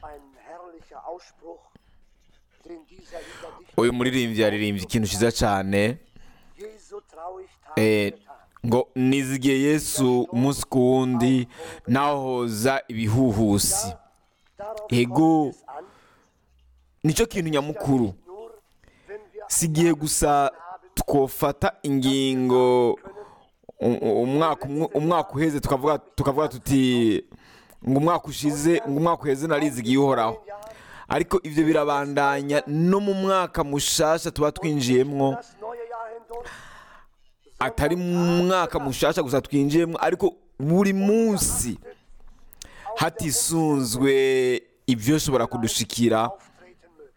ein herrlicher Ausspruch, den dieser Liederdichter uyu muririmbyi yaririmbye ikintu cyiza cyane Jesu traurig eh, tat getan. ngo nizigiye yesu umunsi ku wundi nahoza ibihuhusi Darauf Ego. kommt es an, nicyo kintu nyamukuru nur wenn wir si igihe gusa twofata ingingo u- u- umwaka umwe- umwaka uheze tukavuga tukavuga tuti ngo umwaka ushize ngo umwaka uheze narizigiye uhoraho ariko ibyo birabandanya no mu mwaka mushasha tuba twinjiyemwo das neue Jahr hindurch atari mu mwaka mushasha gusa twinjiyemo ariko buri munsi hatisunzwe ibyo shobora kudushikira auftreten mögen.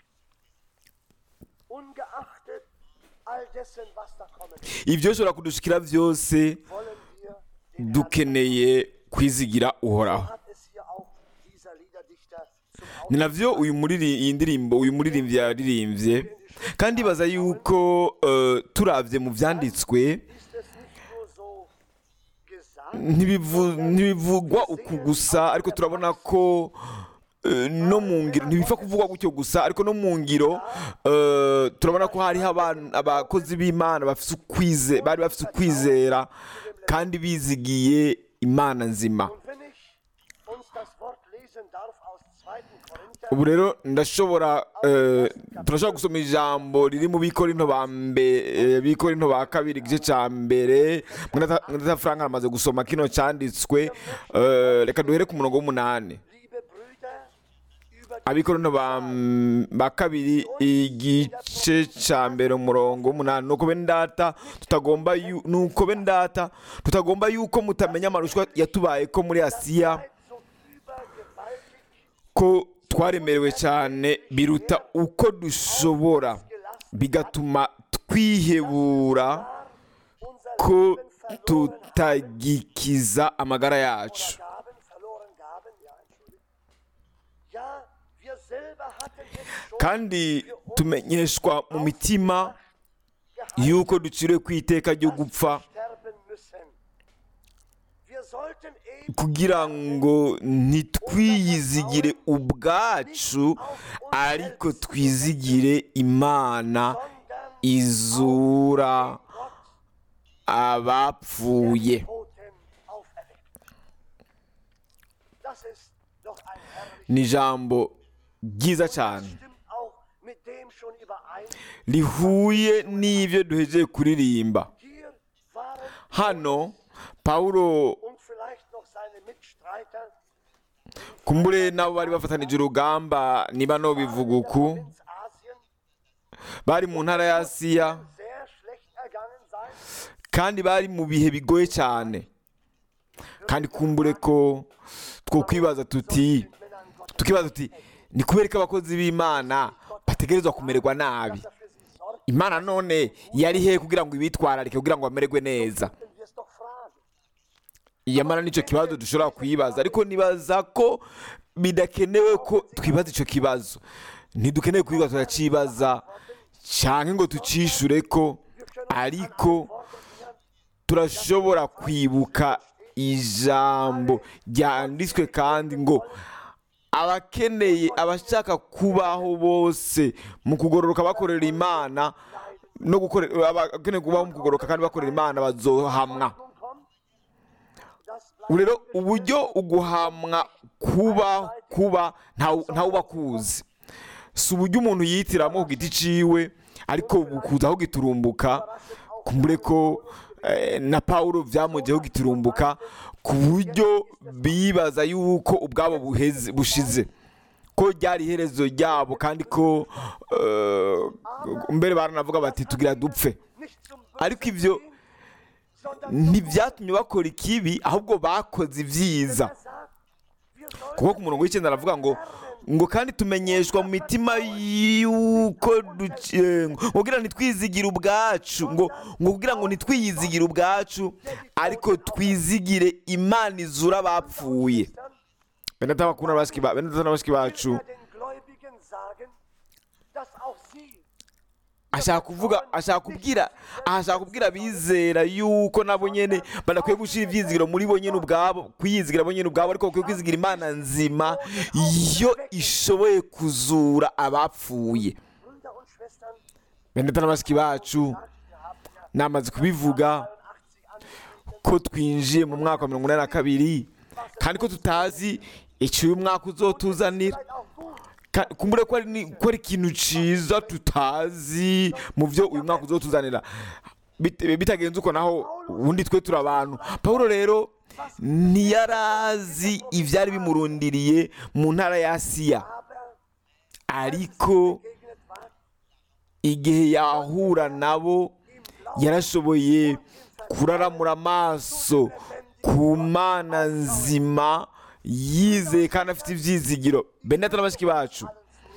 Ungeachtet all dessen, was da kommen wird, ibyo shobora kudushikira byose wollen wir den Herrn dukeneye kwizigira uhoraho hat es hier auch dieser Liederdichter zum ni navyo uyu muriri iyi ndirimbo uyu muririmbyi yaririmbye kandi baza yuko eh, turavye mu vyanditswe Ist es nicht nur so gesagt, ntibivu- ntibivugwa uku gusa ariko turabona ko eh, no mu ngiro ntibipfa kuvugwa gutyo gusa ariko no mu ngiro eh, turabona ko hariho abantu- abakozi b'imana bafise ukwize bari bafise ukwizera kandi bizigiye imana nzima und wenn ich uns das Wort lesen darf aus 2. Korinther, ubu rero ndashobora eh, turashobora gusoma ijambo riri mu bikorinto ba mbere bikorinto ba kabiri igice cya mbere mwenda frank aramaze gusoma kino cyanditswe eh, reka duhere ku murongo w'umunani liebe Brüder, über die abikorinto ba ba kabiri igice cya mbere umurongo w'umunani nuko bene data tutagomba yu- nuko bene data tutagomba yuko mutamenya amarushwa yatubaye ko muri asiya Zeit so übergewaltig ko twaremerewe cyane biruta uko dushobora bigatuma twihebura unser ko Leben verloren tutagikiza amagara yacu Gaben, verloren Gaben, ja, Entschuldigung. Ja, wir selber hatten es schon kandi tumenyeshwa mu mitima yuko duciriwe ku iteka ryo gupfa sterben müssen. Wir sollten eben kugira ngo ntitwiyizigire ubwacu ariko twizigire imana sondern izura abapfuye Toten auferweckt. Das ist doch ein herrliches ni ijambo ryiza cyane Stimmt auch mit dem schon überein. rihuye n'ibyo duhejeje kuririmba Hier waren hano pawulo und vielleicht noch seine Mitstreiter kumbure nabo bari bafatanije urugamba niba no bivuga uku Provinzasien bari mu ntara ya asiya sehr schlecht ergangen sein. kandi bari mu bihe bigoye cyane kandi kumbure ko two kwibaza tuti Männern Gott tukibaza tuti ni kubera ko abakozi b'imana bategerezwa kumererwa nabi dafür sie sorgt, imana none yari he kugira ngo ibitwararike kugira ngo bamererwe neza wenn wir es doch fragen. yamara nicyo kibazo dushobora kuyibaza ariko nibaza ko bidakenewe ko twibaza icyo kibazo ntidukeneye kuyibaza turacibaza cyangwa ngo tucishure ko ariko turashobora kwibuka ijambo ryanditswe kandi ngo abakeneye abashaka kubaho bose mu kugororoka bakorera imana no gukorera abakeneye kubaho mu kugororoka kandi bakorera imana bazohamwa Nun kommt, das bleibt ubu rero uburyo uguhamwa kuba kuba ntawe ntawe uba akuzi si uburyo umuntu yihitiramo ku giti ciwe ariko bukuza aho giturumbuka kumbure ko eh, na pawulo byamugiyeho giturumbuka ku buryo bibaza yuko ubwabo buheze bushize ko ryari iherezo ryabo kandi ko eh, mbere baranavuga bati tugira dupfe nicht zum ariko ibyo sondern ntibyatumye bakora ikibi ahubwo bakoze ibyiza er sagt, wir sollen kuko ku murongo w'icyenda aravuga ngo ngo kandi tumenyeshwa mu mitima y'uko duke- eh, ngo kugira ntitwizigire ubwacu ngo ngo kugira ngo ntitwiyizigire ubwacu ariko twizigire imana izura abapfuye bene data bakunda bashiki ba- bene data na bashiki bacu wir den Gläubigen sagen, dass auch sie ashaka kuvuga ashaka kubwira ashaka kubwira abizera yuko nabo nyene badakwiye gushira ivyizigiro muri bo nyene ubwabo kwiyizigira bo nyene ubwabo ariko bakwiye kwizigira imana nzima yo ishoboye kuzura abapfuye Brüder und Schwestern, bene data na bashiki bacu wir haben ja namaze kubivuga 80 angekündigt. ko twinjiye mu mwaka wa mirongo inani na kabiri kandi ko tutazi icyo uyu mwaka uzotuzanira Vielleicht auch gut. Ka- kumbure ko ari ni- ko ari ikintu ciza tutazi mu byo uyu mwaka uzotuzanira Bit- bitagenze uko naho ubundi twe turi abantu pawulo rero ntiyarazi ibyari bimurundiriye mu ntara ya asiya Aber ariko begegnet war igihe yahura nabo yarashoboye kuraramura amaso ku mana nzima yizeye kandi afite ibyizigiro benedata na bashiki bacu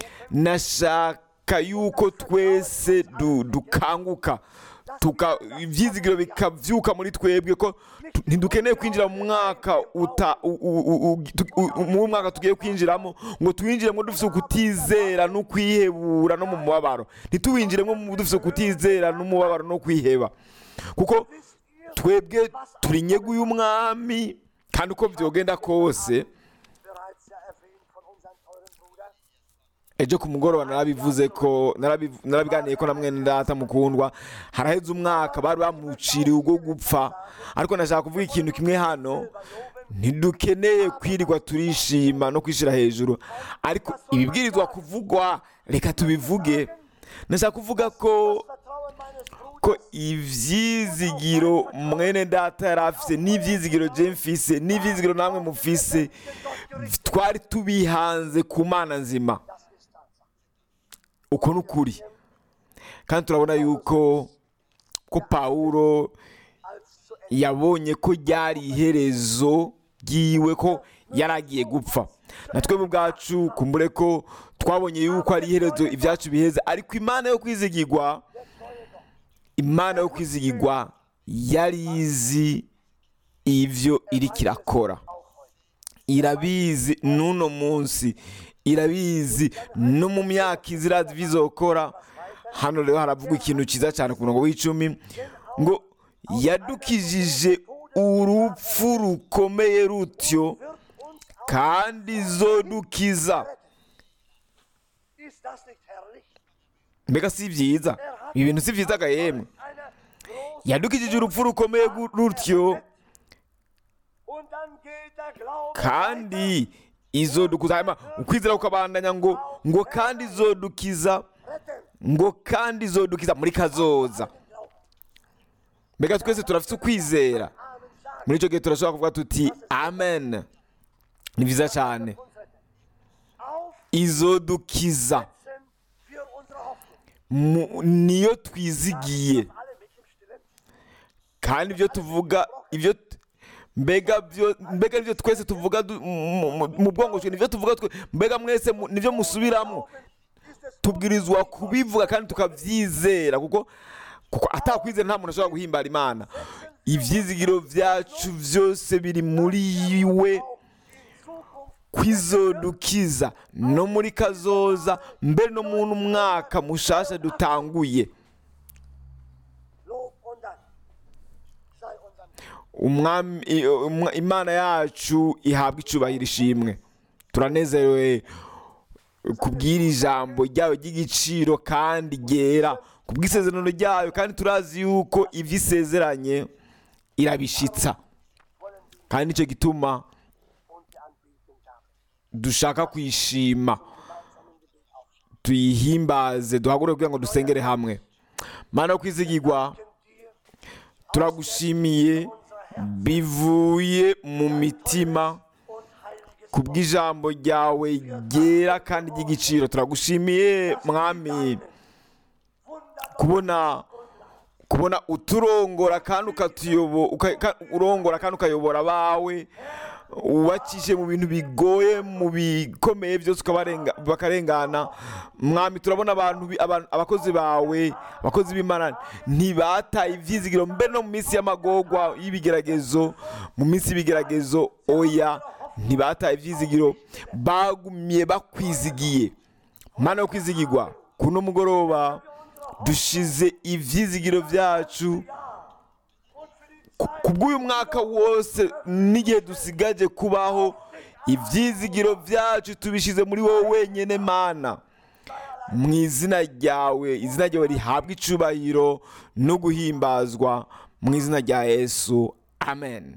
nashaka yuko twese du- dukanguka tuka ibyizigiro bikabyuka muri twebwe ko tu- ntidukeneye kwinjira mu mwaka uta u- u- u- u- tu- u- mu mwaka tugiye kwinjiramo ngo tuwinjiremo dufite ukutizera no kwihebura no mu mubabaro ntituwinjiremo mu dufite ukutizera n'umubabaro no kwiheba kuko twebwe turi inyegu y'umwami kandi uko byogenda kose bereits ja erwähnt von unserem teuren Bruder. ejo ku mugoroba narabivuze ko narabiv- narabiganiye ko na mwene data mukundwa haraheze umwaka bari bamuciriye ubwo gupfa ariko nashaka kuvuga ikintu kimwe hano ntidukeneye kwirirwa turishima no kwishyira hejuru ariko ibibwirizwa kuvugwa reka tubivuge nashaka kuvuga ko Vertrauen meines Bruders ko ivyizigiro mwene data yari afise n'ivyizigiro je mfise n'ivyizigiro namwe mufise twari tubihanze ku mana nzima das ist Tatsache. uko ni ukuri kandi turabona yuko ko pawulo Als zu Ende yabonye ko ryari iherezo ryiwe ko yari agiye gupfa na twebwe ubwacu kumbure ko twabonye yuko ari iherezo ibyacu biheze ariko imana yo kwizigirwa imana yo kwizigirwa yari izi ivyo iriko irakora irabizi n'uno munsi irabizi no mu myaka izirazi bizokora hano rero haravugwa ikintu cyiza cyane ku murongo w'icumi ngo yadukijije urupfu rukomeye rutyo kandi zodukiza ist das nicht herrlich? mbega si byiza ibi bintu si byiza gahemwe Einer großen yadukijije urupfu rukomeye gu- rutyo und dann geht der Glaube kandi izodukuza hanyuma ukwizera kukabandanya ngo ngo kandi izodukiza retten. ngo kandi izodukiza muri kazoza mbega twese turafite ukwizera Amen sagen muri icyo gihe turashobora kuvuga tuti amen ni byiza cyane uns retten. Aufsetzen izodukiza für unsere Hoffnung. mu- niyo twizigiye Alle mit im Stillen. kandi ibyo tuvuga ibyo t- mbega byo mbega ibyo twese tuvuga du- mu- mu- mu bwongo twe nibyo tuvuga twe mbega mwese mu- nibyo musubiramo Ist es tubwirizwa kubivuga kandi tukabyizera kuko kuko atakwizera nta muntu ashobora guhimbara imana ibyizigiro byacu byose biri muri we in Zukunft kwizodukiza no muri kazoza mbere no mu mwaka mushasha dutanguye Lob und Dank sei unserem Gott. umwami i- umwa- imana yacu ihabwa icubahiro ishimwe turanezerewe kubwira ijambo ryayo ry'igiciro kandi ryera kubw'isezerano ryayo kandi turazi yuko ibyo isezeranye irabishitsa wollen wir kandi nicyo gituma und die Anbetung damit. dushaka kwishima Gemeinsam im Gebet aufstehen. tuyihimbaze duhagure kugira ngo dusengere hamwe mana yo kwizigirwa dir turagushimiye bivuye mu mitima und heiliges ku bw'ijambo ryawe ryera kandi ry'igiciro turagushimiye mwami Wunderbar kubona kubona uturongora kandi ukatuyobo uka- ka- urongora kandi ukayobora abawe ubakishe mu bintu bigoye mu bikomeye byose ukabarenga bakarengana mwami turabona abantu bi- abantu- abakozi bawe abakozi b'imana ntibataye ibyizigiro mbere no mu minsi y'amagorwa y'ibigeragezo mu minsi y'ibigeragezo oya ntibataye ibyizigiro bagumye bakwizigiye mana yo kwizigirwa kuno mugoroba dushize ibyizigiro byacu und für die ku- kubw'uyu mwaka wose n'igihe dusigaje kubaho ibyizigiro byacu tubishyize muri wowe wenyine mana mu izina ryawe izina ryawe rihabwa icubahiro no guhimbazwa mu izina rya yesu amen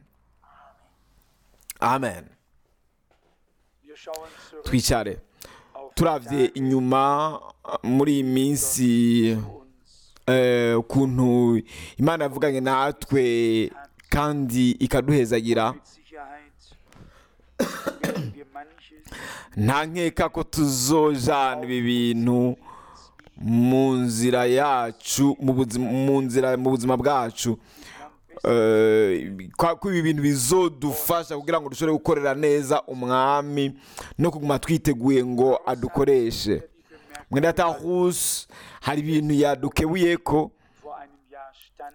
amen Wir schauen zurück twicare auf turabye inyuma muri iyi minsi uns. eh, ukuntu imana yavuganye natwe kandi ikaduhezagira Mit Sicherheit werden wir manches nta nkeka ko tuzojana ibi bintu mu nzira yacu mu buzima mu nzira mu buzima bwacu Eh, kwa- ko ibi bintu bizodufasha kugira ngo dushobore gukorera neza umwami no kuguma twiteguye ngo adukoreshe mwene datahus hari ibintu yadukebuye ko vor einem Jahr stand,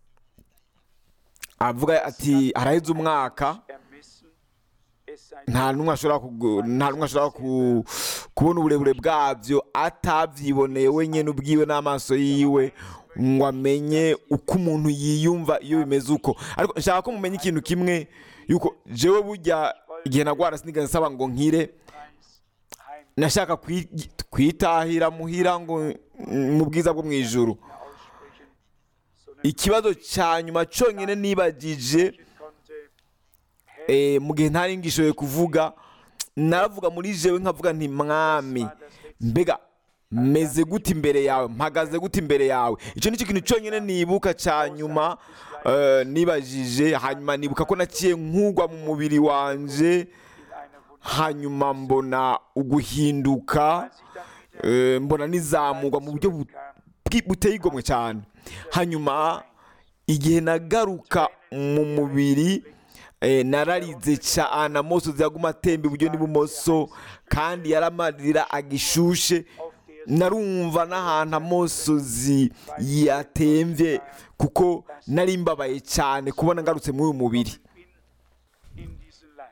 avuga ati haraheze umwaka ermessen, es sei nta n'umwe ashobora kugu- nta n'umwe ashobora ku- kubona uburebure bwabyo atabyiboneye wenyine ubwiwe n'amaso yiwe ngo amenye uko umuntu yiyumva iyo bimeze uko ariko nshaka ko mumenya ikintu kimwe yuko jewe burya igihe nagwara sinigeze nsaba ngo nkire Preis heim nashaka kwi- kwitahira muhira ngo mm, mu bwiza bwo mu ijuru mehr aussprechen, sondern ikibazo cya nyuma cyonyine nibagije ich konnte, eh, mu gihe ntari ngishoboye kuvuga naravuga muri jewe nkavuga nti mwami mbega meze gute imbere yawe mpagaze gute imbere yawe icyo nicyo kintu cyonyine nibuka cya nyuma eh, nibajije hanyuma nibuka ko naciye nkugwa mu mubiri wanje in einer Wunde, hanyuma mbona uguhinduka als ich dann wieder eh, mbona nizamurwa mu buryo bu- kam, bwi- buteye igomwe cyane hanyuma igihe nagaruka mu mubiri eh, nararize cyane amosozi yaguma atemba iburyo n'ibumoso kandi yaramarira agishushe auf der narumva n'ahantu amosozi yatemvye kuko nari mbabaye cyane kubona ngarutse muri uyu mubiri bin in diesem Leib.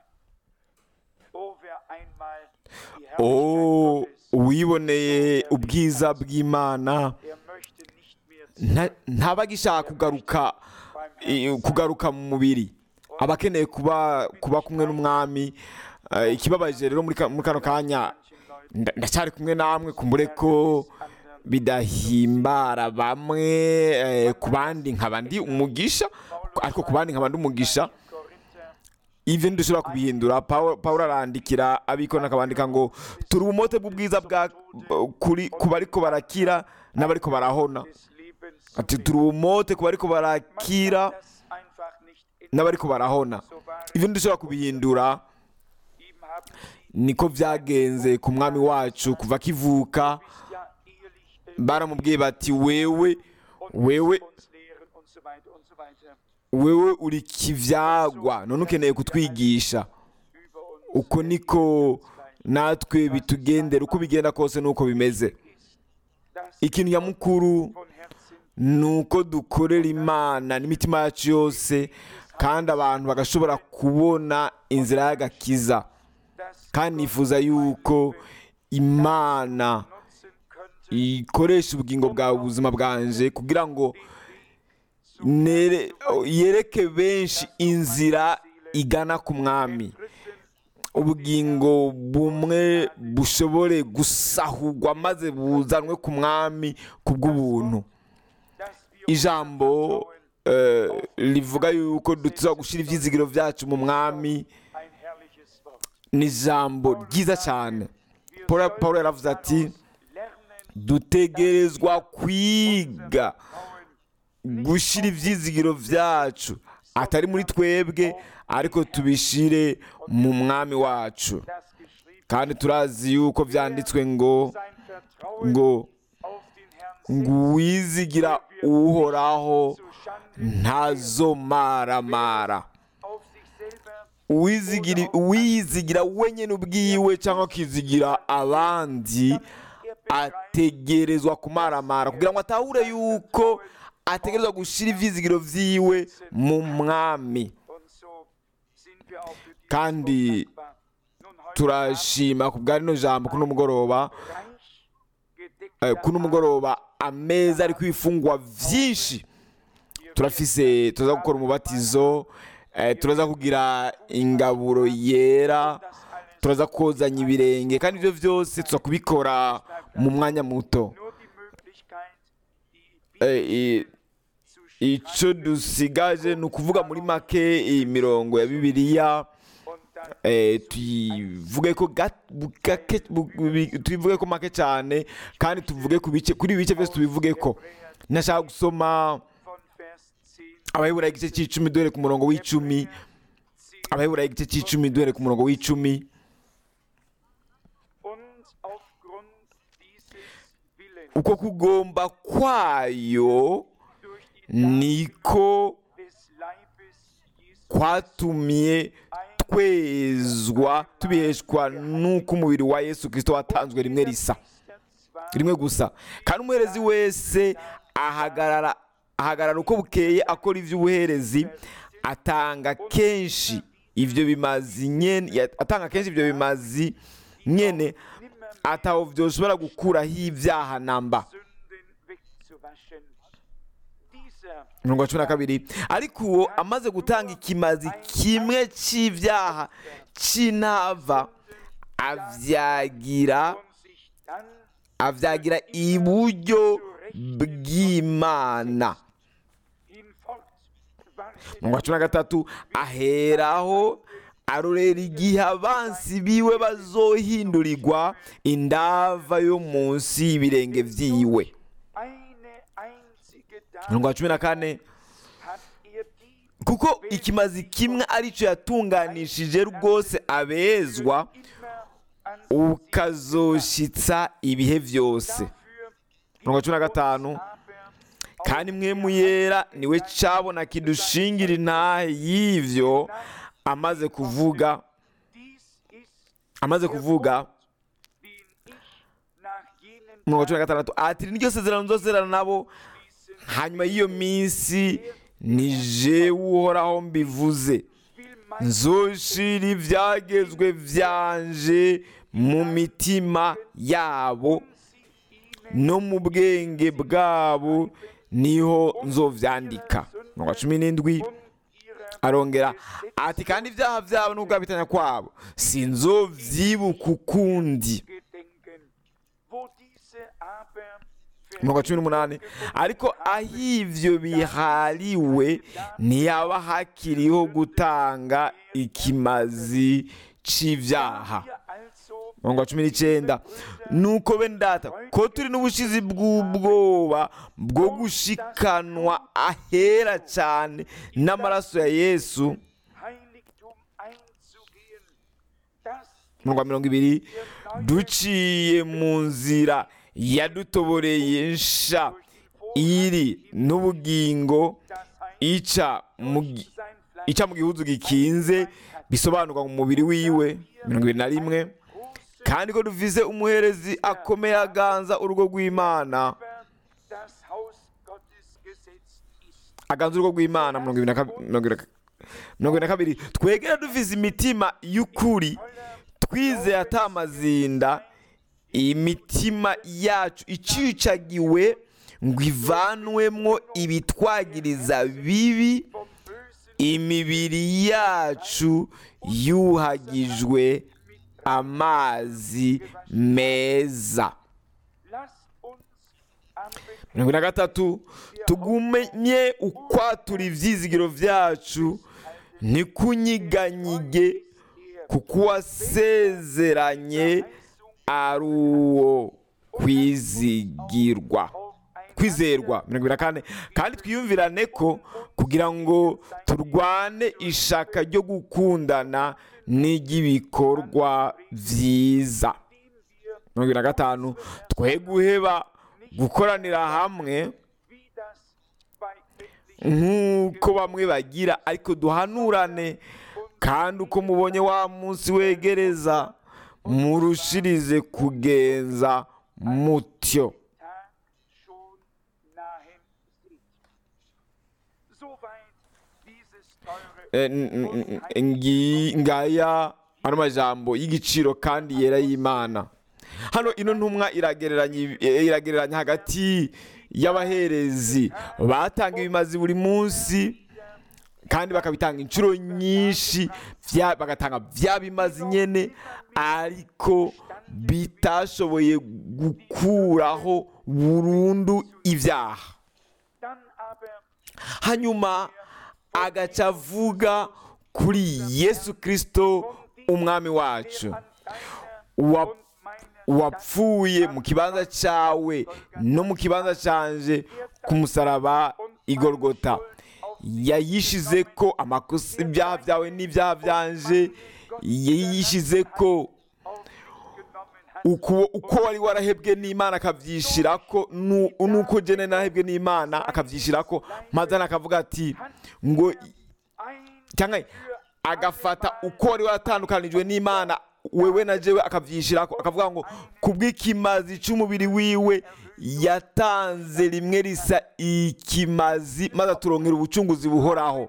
Oh, wer einmal die Herrlichkeit oh Gottes, uwiboneye ubwiza bw'imana er möchte nicht mehr nta- ntaba agishaka kugaruka i- kugaruka mu mubiri aba akeneye kuba kuba kumwe n'umwami Eh, ikibabaje rero muri ka- muri kano kanya manchen Leuten nda- ndacyari kumwe namwe kumbure ko bidahimbara bamwe eh, ku bandi nkaba ndi umugisha ariko ku bandi nkaba ndi umugisha Korinther ivyo ntidushobora kubihindura Pawulo Pawulo arandikira abikona akabandika ngo turi ubumote bw'ubwiza bwa kuri ku bariko barakira n'abariko barahona des Lebens ati turi ubumote ku bariko barakira das einfach nicht in n'abariko barahona so war ivyo ntidushobora kubihindura ihm haben sie niko vyagenze ku mwami wacu kuva akivuka bist ja ehelich äh, baramubwiye bati wewe wewe uns lehren und so weiter und so weiter wewe uri kivyagwa none ukeneye kutwigisha über uns uko niko natwe bitugendera uko bigenda kose nuko bimeze ist. Das ikintu nyamukuru von Herzen ni uko dukorera imana n'imitima yacu yose kandi abantu bagashobora kubona inzira y'agakiza das kandi nifuza yuko imana nutzen könnte, ikoresha ubugingo bwawe ubuzima bwanje kugira ngo nere- yereke benshi inzira igana ku mwami ubugingo bumwe bushobore gusahurwa maze buzanwe ku mwami ku bw'ubuntu dass wir ijambo eh, rivuga yuko dutuza gushyira ibyizigiro byacu mu mwami ein herrliches Wort. ni ijambo ryiza cyane Wir Paul sollen Paul yaravuze ati lernen, dutegerezwa kwiga Vertrauen gushyira ibyizigiro byacu atari muri twebwe ariko tubishyire mu mwami wacu das geschrieben kandi turazi yuko byanditswe ngo sein Vertrauen ngo auf den Herrn ngo uwizigira uhoraho zu Schande ntazomaramara auf sich selber uwizigira uwiyizigira wenyine ubwiwe cyangwa akizigira abandi ategerezwa kumaramara kugira ngo atahure yuko ategerezwa gushyira ibyizigiro byiwe mu mwami und so sind wir auch für dieses Kandi Wort dankbar. Nun heute turashima ku bwa rino jambo kuno mugoroba reich eh, gedeckter kuno mugoroba ameza ariko ibifungwa byinshi turafise turaza gukora umubatizo eh, turaza kugira ingaburo yera das alles turaza kozanya ibirenge kandi ibyo byose tuza kubikora mu mwanya muto nur die Möglichkeit, die Eh, i- zu icyo dusigaje ni ukuvuga muri make iyi mirongo ya bibiliya und dann eh, tuyivuge ko ga- bu- gake- bu- bu- tuyivuge ko make cyane kandi tuvuge ku bice kuri ibi bice byose tubivuge ko nashaka gusoma von Vers 10 abaheburayo igice cy'icumi duhere ku murongo w'icumi 10 abaheburayo igice cy'icumi duhere ku murongo w'icumi und aufgrund dieses Willens uko kugomba kwayo durch die niko des Leibes Jesus kwatumye twezwa tubiheshwa n'uko umubiri wa yesu kirisito watanzwe rimwe risa zwar rimwe gusa kandi umuherezi wese ahagarara ahagarara uko bukeye akora iby'ubuherezi atanga kenshi ibyo bimazi nyene ya- atanga kenshi ibyo bimazi nyene ataho byoshobora gukuraho ibyaha namba Sünden wegzuwaschen. Dieser mirongo cumi na kabiri ariko uwo amaze gutanga ikimazi kimwe cy'ibyaha cy'intava avyagira und sich dann avyagira iburyo bw'imana hinfort wartet mirongo cumi na gatatu aheraho arorera igihe abansi biwe bazohindurirwa indava yo munsi y'ibirenge vyiwe eine einzige mirongo Dame cumi na kane hat er die kuko ikimazi kimwe aricyo yatunganishije rwose abezwa immer an ukazoshitsa ibihe byose dafür mirongo cumi na gatanu aber kandi mwe muyera niwe cabona kidushingira intahe y'ivyo amaze kuvuga dies ist amaze kuvuga den ich nach jenen mirongo cumi na gatandatu ati niryo sezerano nzozerana nabo schließen hanyuma y'iyo minsi ni jewe uhoraho mbivuze will mein nzoshira ibyagezwe byanje mu mitima yabo no mu bwenge bwabo niho nzovyandika mirongo cumi n'indwi und ihrer arongera ati kandi ibyaha byabo n'ubwabitanya kwabo sinzovyibuka ukundi gedenken, wo diese aber mirongo cumi n'umunani ariko aho ivyo bihariwe ntiyaba hakiriho gutanga ikimazi c'ivyaha wir also mirongo cumi n'icyenda nuko bene data ko turi n'ubushizi bw'ubwoba bwo gushikanwa ahera cyane n'amaraso ya yesu Heiligtum einzugehen, das mirongo mirongo ibiri duciye mu nzira yadutoboreye nsha iri n'ubugingo das heißt, ica mu gi- sein Fleisch ica mu gihuzu gikinze bisobanurwa mu mubiri wiwe mirongo ibiri na rimwe große kandi ko dufise umuherezi akomeye aganza urugo rw'imana über das Haus Gottes gesetzt ist. aganza urugo rw'imana mirongo ibiri na kab- mirongo ibiri na- mirongo ibiri na kabiri twegera dufise imitima y'ukuri twizeye atamazinda imitima yacu icicagiwe ngo ivanwemwo ibitwagiriza bibi Vom Bösen imibiri yacu yuhagijwe amazi meza lasst uns am mirongo ine na gatatu tugumye ukwatura ibyizigiro byacu ntikunyiganyige kuko uwasezeranye ari uwo kwizigirwa kwizerwa mirongo ibiri na kane kandi twiyumvirane ko kugira ngo turwane ishaka ryo gukundana n'iry'ibikorwa byiza mirongo ibiri na gatanu twe guheba gukoranira hamwe wie das bei etlichen nk'uko bamwe bagira ariko duhanurane kandi uko mubonye wa munsi wegereza murushirize kugenza mutyo Tag schon nahen sieht. Soweit dieses teure Eh, n- n- n- ngi- ngaya ano majambo y'igiciro kandi yera y'imana hano ino ntumwa iragereranya ibi- eh, iragereranya hagati y'abaherezi batanga ibimazi buri munsi kandi bakabitanga inshuro nyinshi vya- bagatanga bya bimazi nyene ariko bitashoboye gukuraho burundu ibyaha Dann aber hanyuma agaca avuga kuri yesu kirisito umwami wacu an deiner wa- und meiner wapfuye mu kibanza cyawe no mu kibanza cyanje ku musaraba igorogota yayishize ko amakosa ibyaha byawe n'ibyaha byanje yayishize ko auf sich genommen hat. uko uko wari warahebwe n'imana akabyishyira ko nu- nuko jene narahebwe n'imana akabyishyira ko maze akavuga ati ngo Ein cyangwa agafata uko wari waratandukanijwe n'imana wewe na jewe akabyishyira ko akavuga ngo kubw'ikimazi cy'umubiri wiwe yatanze rimwe risa ikimazi maze aturonkera ubucunguzi buhoraho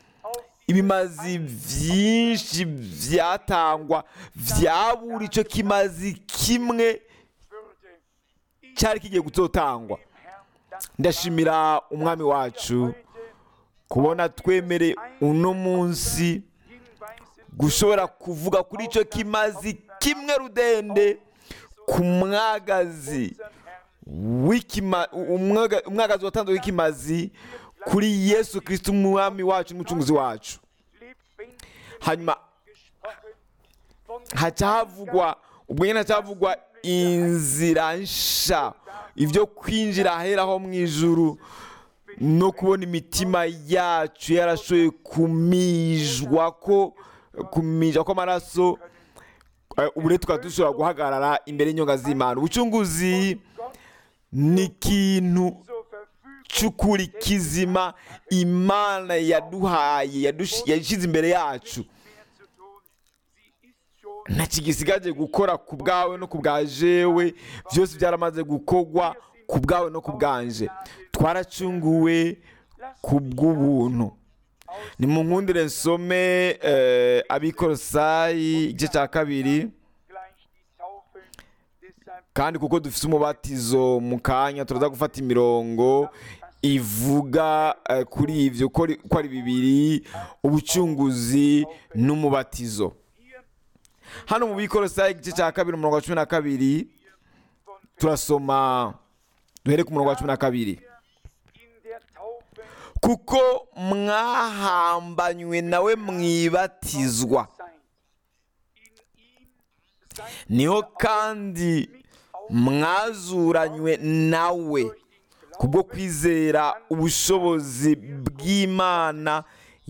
ibimazi byinshi byatangwa byabura icyo kimazi kimwe würde ich cyari kigiye gutotangwa dem Herrn danken. ndashimira umwami wacu Heute kubona twemereye uno munsi hinweisen gushobora kuvuga kuri icyo kimazi kimwe rudende ku mwagazi unseren Herrn w'ikima- umwaga- umwagazi watanzwe w'ikimazi kuri yesu kirisiti umwami wacu n'umucunguzi wacu lebendig hanyuma gesprochen von haca havugwa ubwo nyine haca havugwa inzira nsha ibyo kwinjira aheraho mu ijuru no kubona imitima yacu yarashoboye kumijwa ko kumijwa kw'amaraso Eh, ubu rero tukaba dushobora guhagarara imbere y'inyonga z'imana ubucunguzi ni ikintu zur Verfügung cy'ukuri kizima imana yaduhaye yadush- yashyize imbere yacu mehr zu tun. Sie ist schon nta kigisigaje gukora ku bwawe no ku bwa jewe byose byaramaze gukorwa ku bwawe no ku bwanje twaracunguwe ku bw'ubuntu ni mu nkundire nsome eh, abikorosayi igice cya kabiri gleich die Taufe. Deshalb kandi kuko dufite umubatizo mu kanya turaza gufata imirongo ivuga eh, kuri ibyo ko ari- ko ari bibiri ubucunguzi n'umubatizo hier hano mu bikorosayi igice cya kabiri umurongo wa cumi na kabiri von turasoma duhere ku murongo wa cumi na kabiri in der Taufe kuko mwahambanywe nawe mwibatizwa seid. In ihm seid niho kandi mwazuranywe nawe kubwo kwizera ubushobozi bw'imana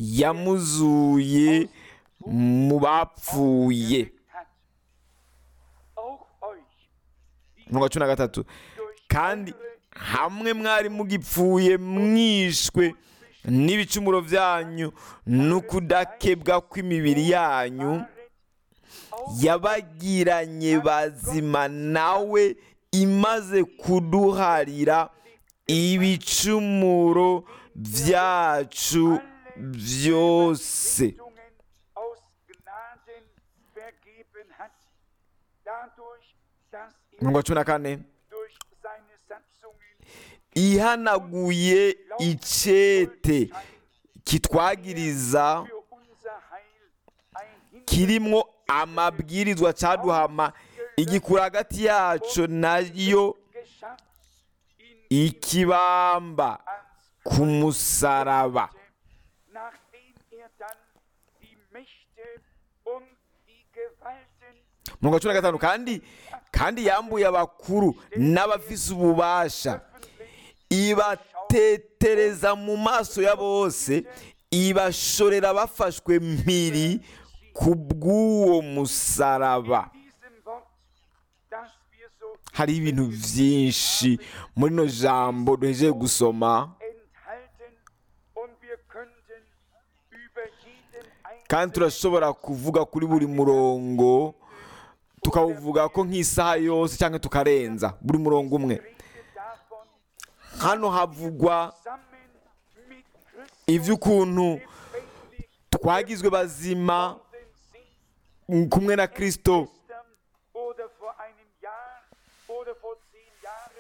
yamuzuye mu bapfuye hat. Auch euch, die umurongo wa cumi na gatatu durch kandi hamwe mwari mugipfuye mwishwe n'ibicumuro byanyu n'ukudakebwa kw'imibiri yanyu yabagiranye bazima nawe imaze kuduharira ibicumuro byacu byose Verpflichtungen aus Gnaden vergeben hat, dadurch, dass er umurongo wa cumi na kane durch seine Satzungen ihanaguye icete kitwagiriza für unser Heil ein Hindernis kirimo amabwirizwa cyaduhama igikura hagati yacu nayo geschafft, in ikibamba ans ku musaraba nachdem er dann die Mächte und die Gewalten mirongo cumi na gatanu kandi kandi yambuye abakuru n'abafise ububasha ibatetereza mu maso ya bose ibashorera bafashwe mpiri ku bw'uwo musaraba diesem Wort, das wir so hari ibintu byinshi muri no jambo duhejeje gusoma enthalten und wir könnten über jeden kandi turashobora kuvuga kuri buri murongo tukawuvuga ko nk'isaha yose cyangwa tukarenza buri murongo umwe Rede davon, hano havugwa zusammen mit Christus iby'ukuntu lebendig twagizwe bazima worden sind, kumwe na kirisito gestern oder vor einem Jahr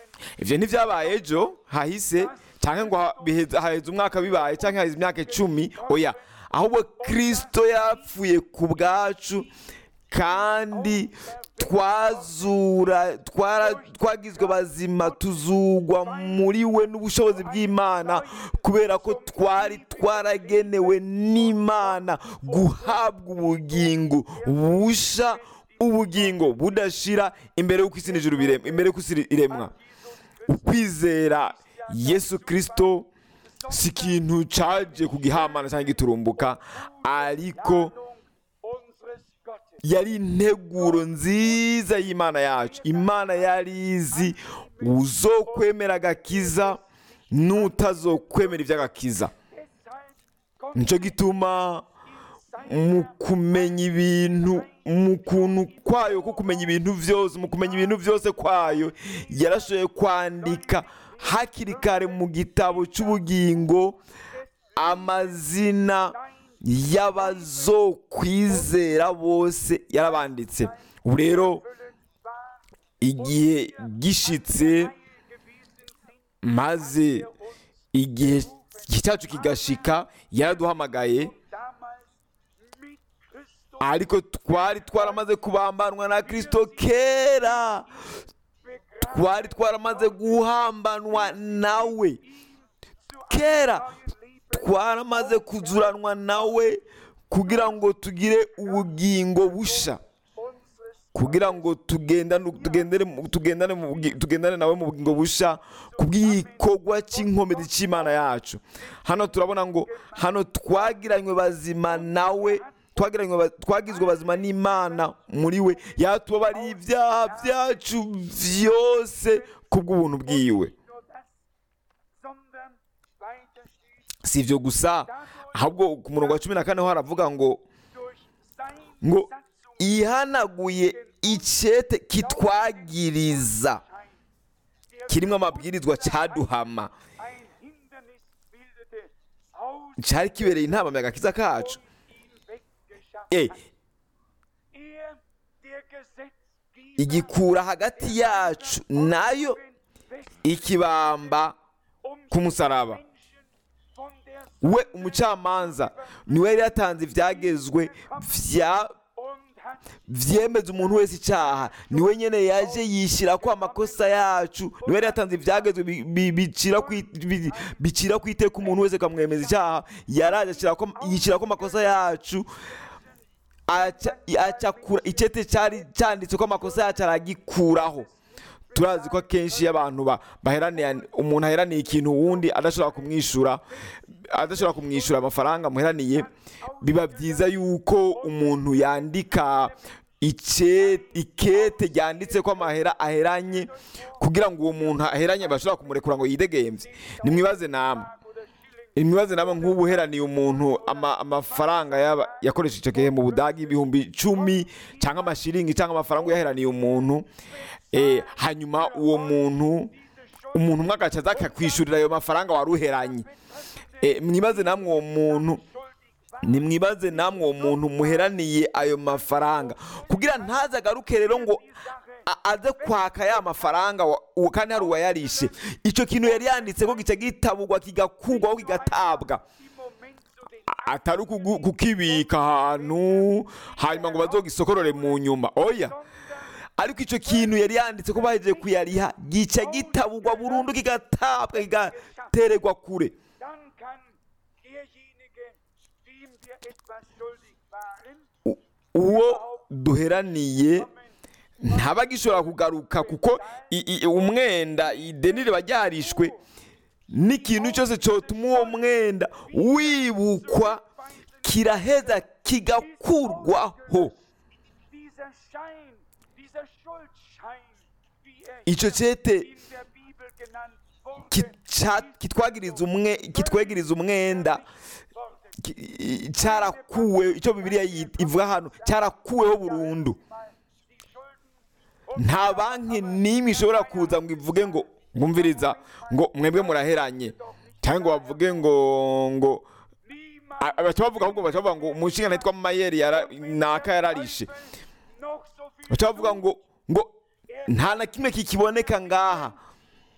ivyo ntivyabaye ejo hahise cyangwa ngo ha- biheze- haheze umwaka bibaye cyangwa haheze imyaka icumi oya ahubwo kristo yapfuye ku bwacu kandi twazura twara- twagizwe bazima tuzugwa muri we n'ubushobozi bw'imana kubera ko twari twaragenewe n'imana guhabwa ubugingo busha ubugingo budashira imbere y'uko isi n'ijuru biremwa imbere y'uko isi iremwa ukwizera yesu kirisito si ikintu cyaje ku gihamana cyangwa giturumbuka ariko unseres Gottes. yari integuro nziza y'imana yacu imana yari izi uzokwemera agakiza n'utazokwemera iby'agakiza Deshalb kommt nicyo gituma mu kumenya ibintu mu kuntu kwayo ko kumenya ibintu byose mu kumenya ibintu byose kwayo yarashoboye kwandika hakiri kare mu gitabo cy'ubugingo amazina y'abazokwizera bose yarabanditse ubu rero igihe gishitse maze igihe cyacu kigashika yaraduhamagaye damals mit Christus ariko twari twaramaze kubambanwa na kirisito kera twari twaramaze guhambanwa nawe kera twaramaze kuzuranwa nawe kugira ngo tugire ubugingo busha unseres kugira ngo tugendane tugendere mu- tugendane mu bugi- tugendane nawe mu bugingo busha kubw'igikorwa cy'inkomezi cy'imana yacu hano turabona ngo hano twagiranywe bazima nawe twagiranywe ba- twagizwe bazima n'imana muri we yatubabariye ibyaha byacu byose kubw'ubuntu bwiwe nur das, sondern weiter steht, si ibyo gusa ahubwo ku murongo wa cumi na kane ho haravuga ngo durch sein ngo Satzung ihanaguye icyete kitwagiriza der kirimo amabwirizwa cyaduhama ein Hindernis bildete, aus cyari kibereye inama mu gakiza kacu ihm weggeschafft Eh, hat. Er, der Gesetzgeber, igikura hagati yacu nayo ikibamba um ku musaraba Menschen von der we umucamanza niwe yari yatanze ibyagezwe vya und hat vyemeza umuntu wese icyaha niwe nyene yaje yishyira ko amakosa yacu niwe yari yatanze ibyagezwe bi- bi- bicira ku i- bi- bicira ku iteka umuntu wese akamwemeza icyaha yaraje ashyira ko- yishyira ko amakosa yacu aca- acakura icyete cyari cyanditse ko amakosa yacu aragikuraho turazi ko akenshi iyo abantu ba- baheraniye umuntu aheraniye ikintu wundi adashobora kumwishyura adashobora kumwishyura amafaranga muheraniye biba byiza yuko umuntu yandika ice- ikete ryanditse ko amahera aheranye kugira ngo uwo muntu aheranye bashobora kumurekura ngo yidegembye nimwibaze namwe imwibaze namwe nk'ubu uheraniye umuntu ama- amafaranga yaba- yakoresheje icyo gihe mu budage ibihumbi icumi cyangwa amashiringi cyangwa amafaranga uyaheraniye umuntu eh, hanyuma uwo muntu umuntu umwe agaca aza akakwishyurira ayo mafaranga wari uheranye Eh, mwibaze namwe uwo muntu nimwibaze namwe uwo muntu muheraniye ayo mafaranga kugira ntaze agaruke rero ngo a- aze kwaka ya mafaranga wa- uwo kandi hari uwayarishe icyo kintu yari yanditse ko gica gitabugwa kigakurwaho kigatabwa im Moment zu den A- atari ukugu- kukibika ahantu hanyuma ngo bazogisokorore mu nyuma oya ariko icyo kintu yari yanditse ko bahejeje kuyariha gica gitabugwa burundu kigatabwa kigatererwa kure dann kann derjenige, dem wir etwas schuldig waren, U- uwo duheraniye ntaba agishobora kugaruka kuko i- i- umwenda ideni riba ryarishwe n'ikintu cyose cyotuma uwo mwenda wibukwa kiraheza kigakurwaho dieser Schein, dieser Schuldschein, wie er icyo cyete in der Bibel genannt wurde, kica- kitwagiriza umwe kitwegiriza umwenda wurde ki- i- cyarakuwe icyo bibiliya yi- ivuga hano cyarakuweho burundu mal die Schulden nta banki n'imwe ishobora kuza ngo ivuge ngo mwumviriza ngo mwebwe muraheranye cyangwa ngo bavuge ngo ngo niemand a- baca bavuga ahubwo baca bavuga ngo umushinga yitwa mayeri yara- naka yararishe noch so viel baca bavuga ngo ngo nta na kimwe kikiboneka ngaha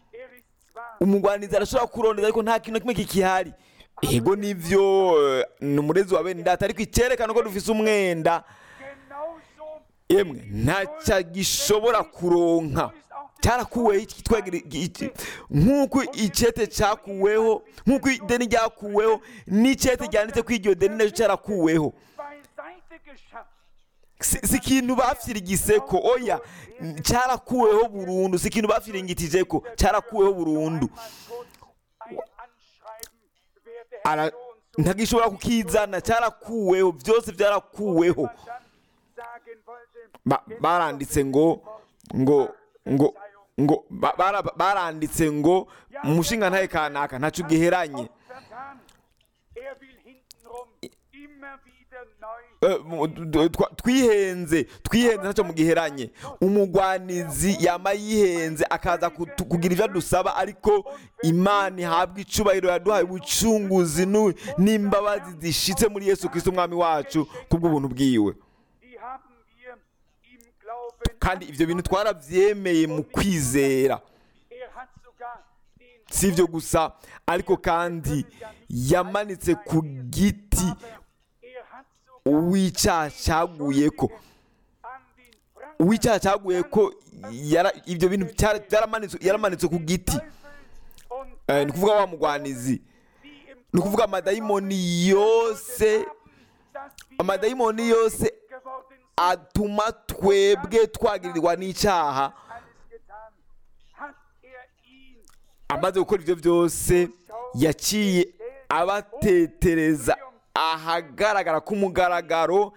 umugwanizi arashobora kurondeza ariko nta kintu na kimwe kikihari ego nivyo eh, ni umurezi wa bene data ariko icyerekana ko dufise umwenda genauso yemwe ntacyo gishobora kuronka cyarakuweho iki twegera iki- nk'uko icyete cyakuweho nk'uko ideni ryakuweho n'icyete ryanditse ko iryo deni nacyo cyarakuweho beiseite geschafft. si si ikintu bafirigise ko oya cyarakuweho burundu si ikintu bafiringitije ko cyarakuweho burundu Ein Anschreiben, wer der Ara- Herr so und so ntagishobora kukizana cyarakuweho byose byarakuweho man dann sagen wollte, Ba- baranditse ngo ngo ngo ngo ba- bara- baranditse ngo umushinga ntaye kanaka ntacyo giheranye auch vertan. Er will hintenrum immer wieder neu Eh, mu- d- twa- twihenze twihenze ntacyo mugiheranye umugwanizi yama yihenze akaza kutu- kugira ibyo adusaba ariko imana ihabwa icubahiro yaduhaye ubucunguzi nu- n'imbabazi zishitse muri yesu kristo umwami wacu kubw'ubuntu bwiwe die haben wir im Glauben. kandi ibyo bintu twarabyemeye mu kwizera Er hat sogar den si ibyo gusa ariko kandi yamanitse ku giti er hat sogar uw'icyaha cyaguye ko an den Frank uw'icyaha cyaguye ko yara- ibyo bintu byara- byaramanitswe yaramanitswe ku giti und Eh, ni ukuvuga wa mugwanizi die im ni ukuvuga amadayimoni yose dass wir amadayimoni yose geworden sind, atuma twebwe twagirirwa n'icyaha alles getan, hat er ihn amaze gukora ibyo byose yaciye abatetereza ahagaragara k'umugaragaro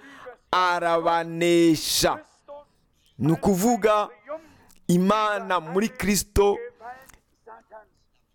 arabanesha Christus ni ukuvuga triumph imana muri kristo Gewalt Satans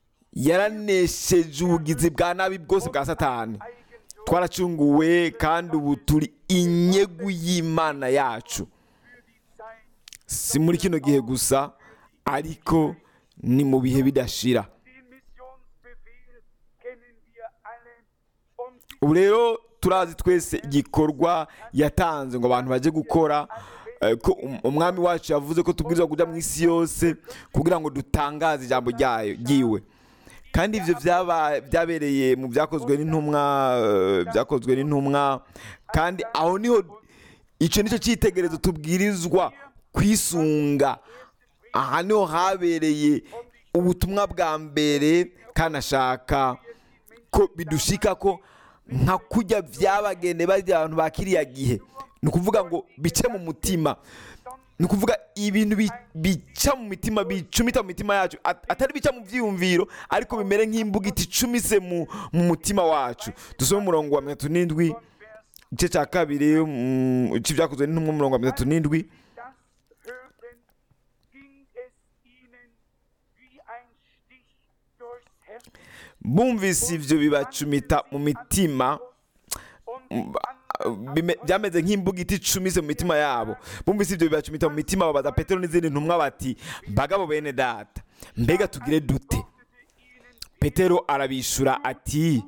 yaranesheje ubugizi bwa nabi bwose bwa satani Eigentum twaracunguwe kandi ubu turi inyegu y'imana yacu für die Zeit si muri kino gihe gusa ariko ni mu bihe bidashira Den Missionsbefehl kennen wir alle und die ubu rero turazi twese igikorwa yatanze ngo abantu bajye gukora eh, ko um- umwami wacu yavuze ko tubwirizwa kujya mu isi yose kugira ngo dutangaze ijambo ryayo ryiwe kandi ibyo byaba- byabereye mu byakozwe n'intumwa eh, byakozwe n'intumwa kandi aho niho icyo nicyo cyitegererezo tubwirizwa kwisunga aha niho habereye ubutumwa bwa mbere kandi ashaka ko bidushika ko nka kujya byabagende bajya abantu ba kiriya gihe ni ukuvuga ngo bice mu mutima ni ukuvuga ibintu bi- bica mu mitima bicumita mu mitima yacu at- atari bica mu byiyumviro ariko bimere nk'imbuga icumise mu mu mutima wacu dusome umurongo wa mirongo itatu n'indwi igice cya kabiri mm, cy'ibyakozwe n'intumwa umurongo wa mirongo itatu n'indwi das hörten, ging es ihnen wie ein Stich durchs Herz bumvise ibyo bibacumita mu mitima und bime- byameze nk'imbuga iti icumise mu mitima yabo bumvise ibyo bibacumita mu mitima babaza petero n'izindi ntumwa bati bagabo bene data mbega tugire dute petero arabishura ati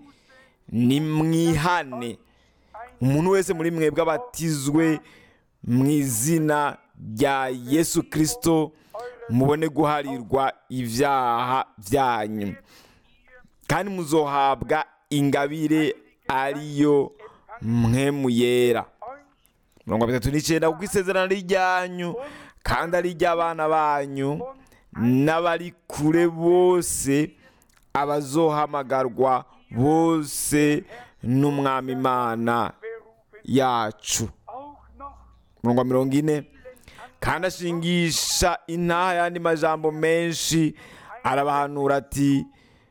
nimwihane umuntu wese muri mwebwe abatizwe mu izina rya yesu kirisito mubone guharirwa ibyaha byanyu kandi muzohabwa ingabire ariyo mwemu yera mirongo itatu n'icyenda kuko isezerano ari iryanyu kandi ari iry'abana banyu n'abari kure bose abazohamagarwa bose n'umwami imana yacu auch noch mirongo mirongo ine kandi ashingisha intaha y'andi majambo menshi arabahanura ati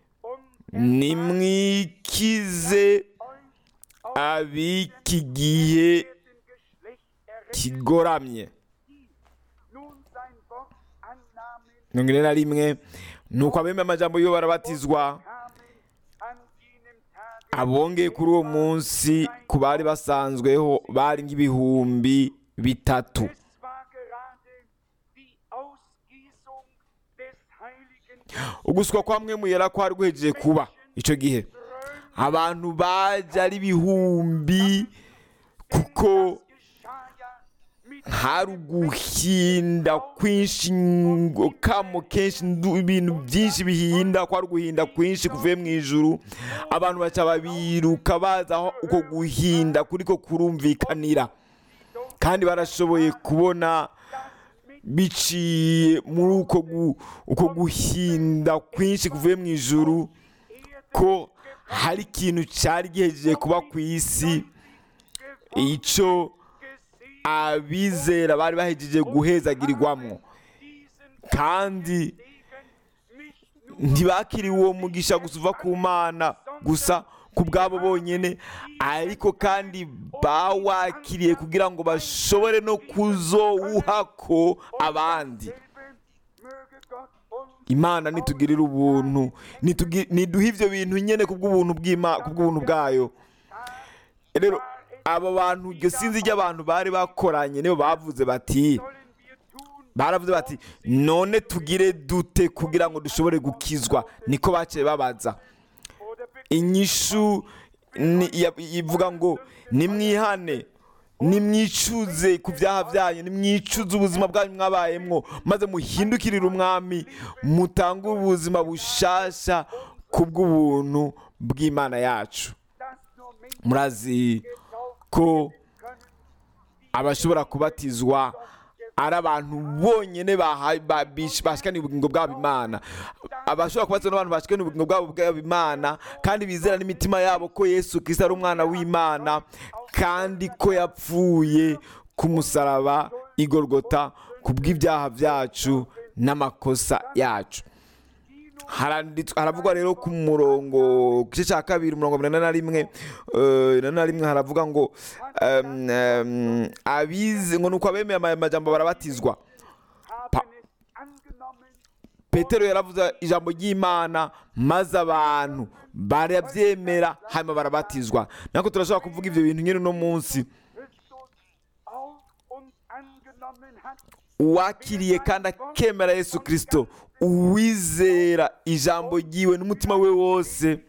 nimwikize ab'iki gihe dem Geschlecht errettet, kigoramye nun sein Wort annahmen, mirongo ine na rimwe ni uko abemeye amajambo yo barabatizwa kamen an jenem Tage abongeye kuri uwo munsi ku bari basanzweho bari nk'ibihumbi bitatu Es war gerade die Ausgießung des Heiligen uguswa kwa mwe muyera kwari guhejeje kuba icyo gihe abantu baje ari ibihumbi kuko geschah ja mit hari uguhinda kwinshi ngo kamo kenshi ndu- ibintu byinshi bihinda ko hari uguhinda kwinshi kuvuye mu ijuru abantu baca babiruka baza aho uko guhinda kuriko kurumvikanira kandi barashoboye kubona biciye muri uko gu- uko guhinda kwinshi kuvuye mu ijuru ko hari ikintu cyari gihejeje kuba ku isi icyo abizera bari bahejeje guhezagirirwamo kandi ntibakiriwe uwo mugisha gusa uva ku mana gusa ku bwabo bonyine ariko kandi bawakiriye kugira ngo bashobore no kuzowuhako abandi imana nitugirira ubuntu nitugi- niduhe ibyo bintu nyine kubw'ubuntu bw'Ima- kubw'ubuntu bwayo rero abo bantu iryo sinzi ry'abantu bari bakoranye nibo bavuze bati baravuze bati none tugire dute kugira ngo dushobore gukizwa niko baciye babaza inyishu ni- ya- ivuga ngo nimwihane nimwicuze ku byaha byanyu nimwicuze ubuzima bwanyu mwabayemwo maze muhindukirire umwami mutange ubuzima bushasha ku bw'ubuntu bw'imana yacu murazi ko abashobora kubatizwa ari abantu bonyine baha- ba- bish- bashikaniye ubugingo bwabo imana abashobora kubatizwa n'abantu bashikaniye ubugingo bwabo bwabo imana kandi bizera n'imitima yabo ko yesu kristo ari umwana w'imana kandi ko yapfuye ku musaraba igorogota ku bw'ibyaha byacu n'amakosa yacu Haranditswe- haravugwa rero ku murongo ku gice cya kabiri umurongo wa mirongo ine na rimwe eh, ine na rimwe haravuga ngo em, em, abize ngo nuko abemeye aya majambo barabatizwa Pa- petero yaravuze ijambo ry'imana maze abantu barabyemera hanyuma barabatizwa nako turashobora kuvuga ibyo bintu nyine uno munsi uwakiriye kandi akemera yesu kirisito uwizera ijambo ryiwe n'umutima we wose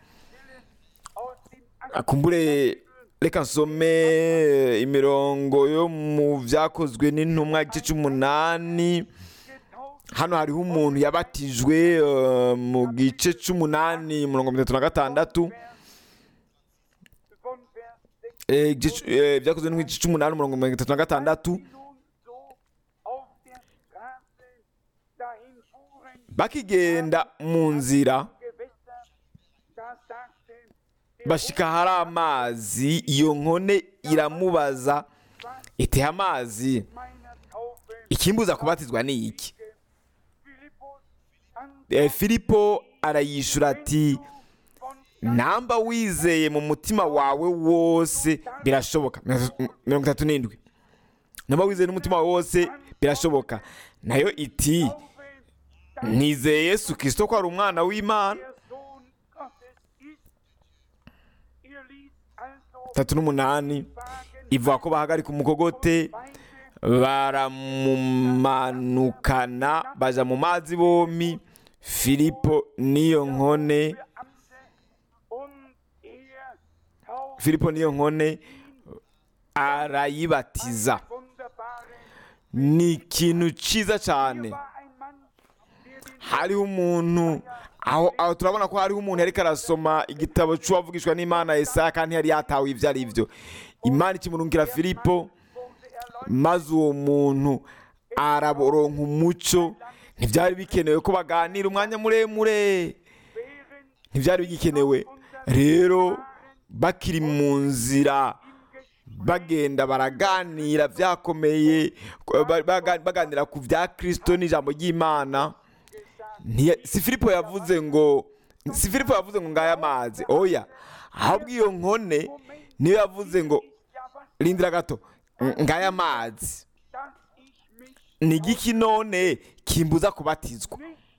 akumbure reka nsome imirongo yo mu byakozwe n'intumwa igice cy'umunani hano hariho umuntu yabatijwe eh, mu gice cy'umunani mirongo itatu na gatandatu Eh, igice- eh, byakozwe n'igice cy'umunani mirongo mirongo itatu na gatandatu bakigenda mu nzira bashika hari amazi iyo nkone iramubaza iteha amazi ikimbuza kubatizwa ni iki Eh, filipo arayishura ati namba wizeye mu mutima wawe wose birashoboka mirongo itatu n'indwi namba wizeye n'umutima wawe wose birashoboka nayo iti nizeye yesu kirisito ko ari umwana w'imana tatu n'umunani ivuga ko bahagarika umukogote baramumanukana baja mu mazi bombi filipo n'iyo nkone filipo n'iyo nkone arayibatiza ni ikintu cyiza cyane hariho umuntu aho aho turabona ko hariho umuntu yari arasoma igitabo cy'uwavugishwa n'imana Yesaya kandi yari yatawe ibyo ari byo imana ikimurungira filipo maze uwo muntu araboronka umuco ntibyari bikenewe ko baganira umwanya muremure ntibyari bigikenewe rero bakiri mu nzira bagenda baraganira byakomeye ba- baga- baganira ku bya kirisito n'ijambo ry'imana Ntiya- si filipo yavuze ngo si filipo yavuze ngo ngaya amazi oya ahubwo iyo nkone niyo yavuze ngo rindira gato "Ng- ngaya amazi ni igiki none kimbuza kubatizwa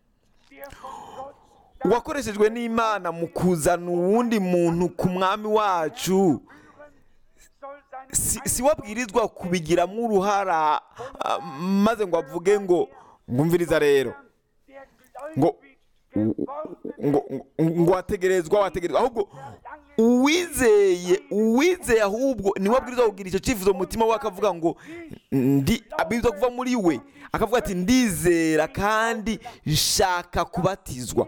uwakoreshejwe n'imana mu kuzana uwundi muntu ku mwami wacu si, si wabwirizwa kubigiramo uruhara ah, maze ngo avuge ngo ngumviriza rero ngo ngo ngo wategerezwa wategerezwa ahubwo uwizeye uwizeye ahubwo niwe abwirizwa kugira icyo cyifuzo mu mutima we akavuga ngo ndi abwirizwa kuva muri we akavuga ati ndizera kandi nshaka kubatizwa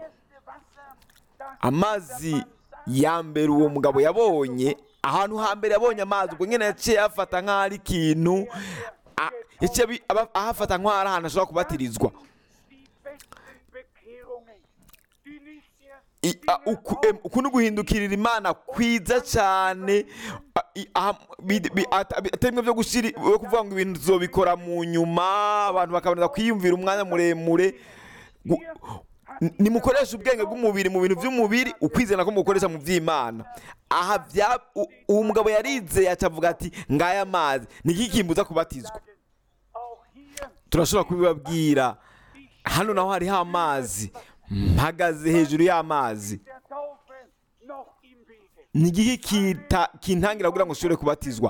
amazi ya mbere uwo mugabo yabonye ahantu hambere yabonye amazi ubwo nyine yaciye afata nk'aho ari ikintu a- yaciye abi- aba- ahafata nk'aho ari ahantu ashobora kubatirizwa die besten Bekehrungen, die nicht erst I- a- uku em, uku ni uguhindukirira imana kwiza cyane a- i- aha- bi- bi- ata- bi- atari bimwe byo gushyira byo kuvuga ngo ibintu tuzobikora mu nyuma abantu bakaboneza kwiyumvira umwanya muremure Gu- n- nimukoreshe ubwenge bw'umubiri mu bintu by'umubiri ukwizera ko mukoresha mu by'imana aha bya u- uwo mugabo yarizeye aca avuga ati ngaya amazi ni iki kimbuza kubatizwa auch hier turashobora kubibabwira hano naho hariho amazi mpagaze hejuru y'amazi der Taufe noch im Wege. ni igiki kita- kintangira kugira ngo ushobore kubatizwa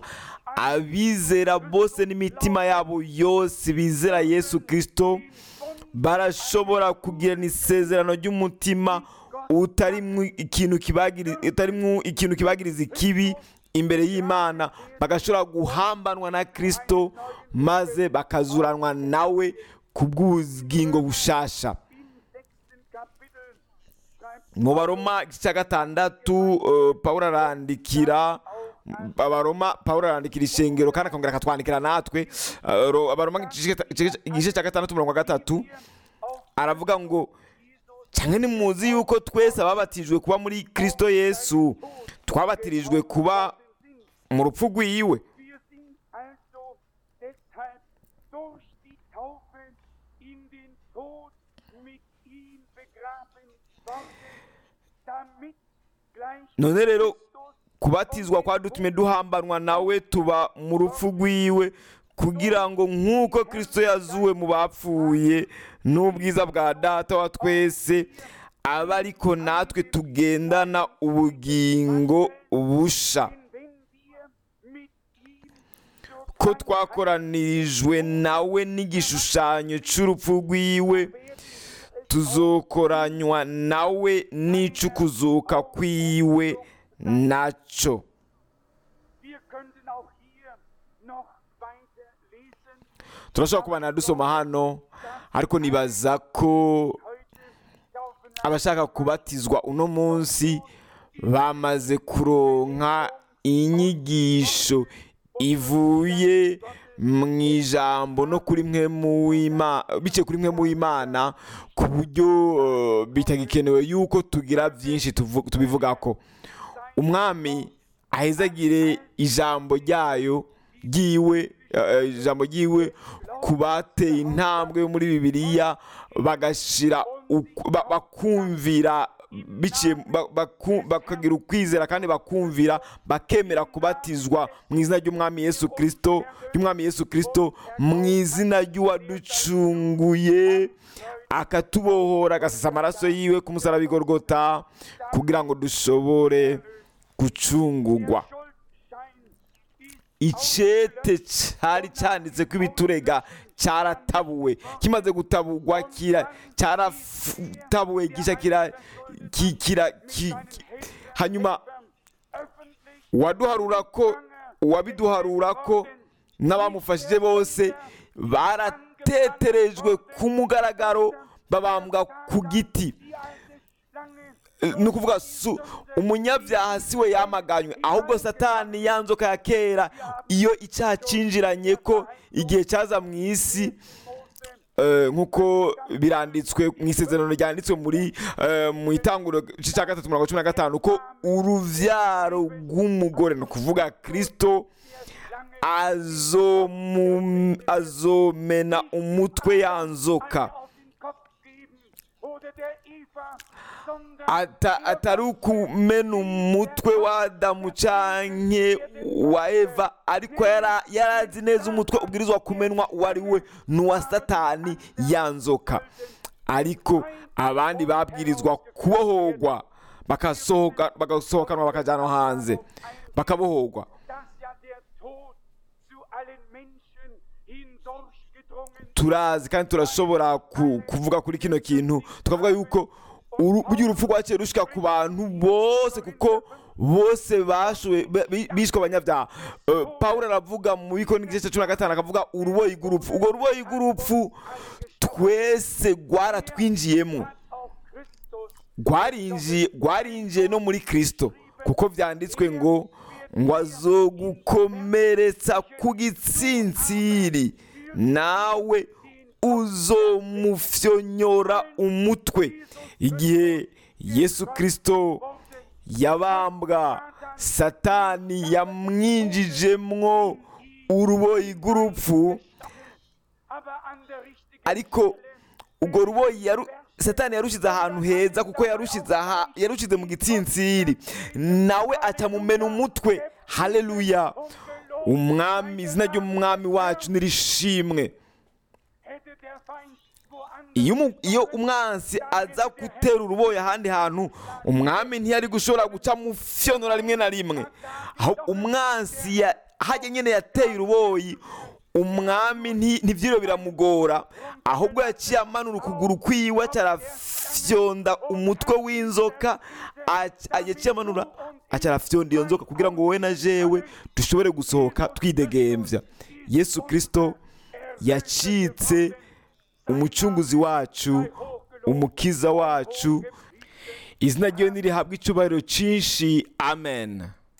abizera bose n'imitima yabo yose bizera yesu kirisito barashobora kugirana isezerano ry'umutima utarimwo ikintu kibagiri- utarimwo ikintu kibagiriza ikibi imbere y'imana bagashobora guhambanwa na kirisito maze bakazuranwa nawe ku bw'ubugingo bushasha Im sechsten Kapitel schreibt mu baroma igice cya gatandatu eh, pawulo arandikira abaroma pawulo arandikira ishengero kandi akongera akatwandikira natwe Eh, ro- abaroma igice igice- igice cya gatandatu umurongo wa gatatu aravuga ngo cyangwa nimuzi yuko twese ababatijwe kuba muri kirisito yesu twabatirijwe kuba mu rupfu rw'iyiwe Wir sind also deshalb durch die Taufe in den Tod mit ihm begraben worden, damit gleich none rero Christus kubatizwa kwadutumye duhambanwa nawe tuba mu rupfu rw'iwe kugira ngo nk'uko kirisito yazuwe mu bapfuye n'ubwiza bwa data wa twese abe ariko natwe tugendana ubugingo busha wenn wir mit ihm zur ko twakoranirijwe nawe n'igishushanyo cy'urupfu rw'iwe tuzokoranywa nawe n'icukuzuka kw'iwe nacyo Wir könnten auch hier noch weiter lesen. turashobora kubana dusoma hano ariko nibaza ko Heute taufen abashaka kubatizwa uno munsi bamaze kuronka inyigisho ivuye mu ijambo no kuri mwe mu w'Ima- biciye kuri mwe mu w'imana ku buryo eh, bitagikenewe yuko tugira byinshi tuvu- tubivugako umwami ahezagire ijambo ryayo ryiwe eh, ijambo ryiwe ku bateye intambwe yo muri bibiliya bagashira uku- ba- bakumvira biciye ba- baku- bakagira ukwizera kandi bakumvira bakemera kubatizwa mu izina ry'umwami yesu kirisito ry'umwami yesu kirisito mu izina ry'uwaducunguye akatubohora agasasa amaraso yiwe ku musaraba i Golgotha kugira ngo dushobore gucungugwa Schuldschein ist icete cyari cyanditse ko ibiturega cyaratabuwe kimaze gutabugwa kira cyaratabuwe gisha kira ki- kira ki- ki- hanyuma öffentlich uwaduharura ko uwabiduharura ko n'abamufashije bose barateterejwe ku mugaragaro babambwa ku giti die alte Schlange ni ukuvuga su umunyabyaha si we yamaganywe ahubwo satani ya nzoka ya kera iyo icyaha cyinjiranye ko igihe cyaza mu isi eh, nk'uko biranditswe mu isezerano ryanditswe muri eh, mu itanguro igice cya gatatu mirongo cumi na gatanu ko urubyaro rw'umugore ni ukuvuga kirisito azomu- azomena umutwe ya nzoka auf den Kopf geben oder der Eva, sondern Ata- atari ukumena umutwe wa adamu canke wa eva ariko yara- yarazi neza umutwe ubwirizwa kumenwa uwo ari we n'uwa satani ya nzoka ariko abandi babwirizwa kubohorwa bagasohoka- bagasohokanwa bakajyanwa hanze bakabohorwa dass ja der Tod zu allen Menschen hindurchgedrungen turazi kandi turashobora ku- kuvuga kuri kino kintu tukavuga yuko uru- burya urupfu rwaciye rushika ku bantu bose kuko bose bashowe bi- bi- bishwe abanyabyaha Eh, pawulo aravuga mu bikoni igice cya cumi na gatanu akavuga uruboyi rw'urupfu urwo ruboyi rw'urupfu twese rwaratwinjiyemo hat auch Christus rwarinjiye rwarinjiye no muri kirisito kuko byanditswe ngo ngo azogukomeretsa ku gitsinsiri nawe uzomufyonyora umutwe igihe yesu kirisito yabambwa satani yamwinjijemwo uruboyi rw'urupfu aber an der richtigen ariko ubwo ruboyi yaru satani yarushize ahantu heza kuko yarushize aha yarushize mu gitsinsiri nawe acamumena umutwe haleluya umwami izina ry'umwami wacu nirishimwe hätte der Feind woanders iyo umu- iyo umwansi aza gutera uruboyi ahandi hantu umwami ntiyari gushobora guca mufyonora rimwe na rimwe aho umwansi ya- hajya nyine yateye uruboyi umwami nti- ntibyiro biramugora ahubwo yaciye amanura ukuguru kwiwe acarafyonda umutwe w'inzoka ac- yaciye amanura acarafyonda iyo nzoka kugira ngo wowe na jewe dushobore gusohoka twidegembya yesu kirisito yacitse umucunguzi wacu umukiza wacu izina ryiwe nirihabwa icyubahiro cyinshi amen